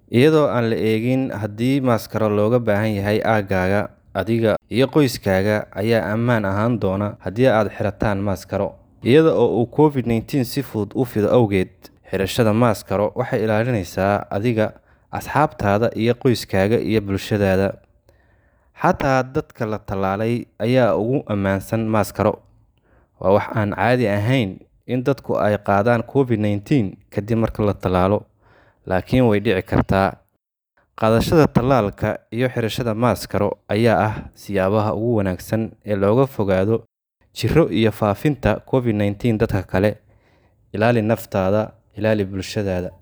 iyadoo aan la eegin haddii maaskaro looga baahan yahay aaggaaga. Adiga iyo qoyskaaga ayaa ammaan ahaan doona haddii aad xirataan maaskaro. Iyada oo uu COVID-19 si fudud u fido awgeed, xirashada maaskaro waxay ilaalinaysaa adiga, asxaabtaada, iyo qoyskaaga iyo bulshadaada. Xataa dadka la tallaalay ayaa ugu ammaansan maaskaro. Waa wax aan caadi ahayn in dadku ay qaadaan COVID-19 kadib marka la tallaalo, laakiin way dhici kartaa. Qaadashada tallaalka iyo xirashada maaskaro ayaa ah siyaabaha ugu wanaagsan ee looga fogaado jirro iyo faafinta COVID-19 dadka kale. Ilaali naftaada, ilaali bulshadaada.